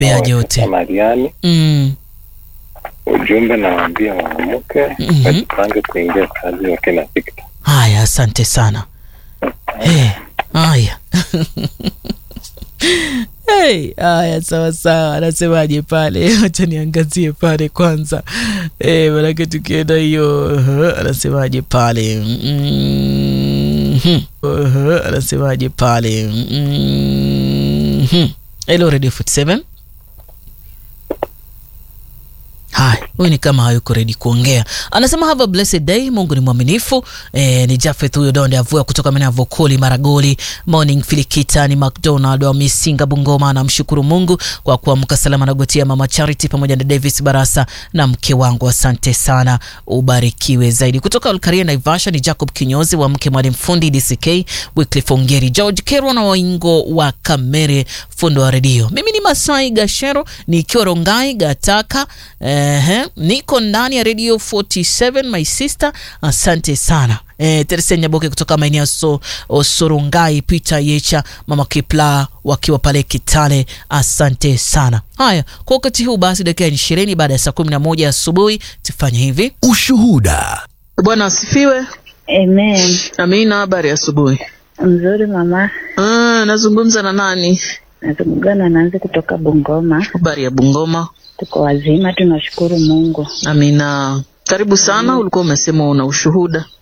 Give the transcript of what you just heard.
Beaje wote. Mariani. Mm. Ujumbe nawaambia waamke Mhm. wajipange kuingia kazi wakina Victor. Haya, asante sana. Hey, haya Hey, haya sawa sawa, anasemaje pale? Wacha niangazie pale kwanza. Hey, manake tukienda hiyo uh, anasemaje pale? Mhm. Uh, anasemaje pale? Mhm. Hello Radio 47. Haya, huyu ni kama hayuko ready kuongea. Anasema have a blessed day, Mungu ni mwaminifu. E, ni Jafeth huyo Donde Avua kutoka maeneo ya Vokoli, Maragoli, Morning Filikita, ni McDonald wa Misinga, Bungoma. Anamshukuru Mungu kwa kuamka salama na gotia Mama Charity pamoja na Davis Barasa na mke wangu, asante sana, ubarikiwe zaidi. Kutoka Olkaria Naivasha ni Jacob Kinyozi wa mke Mwalimu Fundi DCK, Wycliffe Ongeri, George Kerwa na Waingo wa Kamere, fundo wa redio. Mimi ni Masai Gashero nikiwa Rongai Gataka. Ehe, niko ndani ya Radio 47 my sister, asante sana. Eh, Teresa Nyaboke kutoka maeneo ya so, Sorongai, Peter Yecha, Mama Kipla wakiwa pale Kitale, asante sana. Haya, kwa wakati huu basi, dakika ya ishirini baada ya saa kumi na moja asubuhi tufanye hivi. Ushuhuda. Bwana asifiwe. Amen. Amina, habari ya asubuhi. Mzuri mama, Ah, nazungumza na nani? nazungumza na Nanzi kutoka Bungoma. Habari ya Bungoma. Tuko wazima, tunashukuru Mungu. Amina, karibu sana. Ulikuwa umesema una ushuhuda.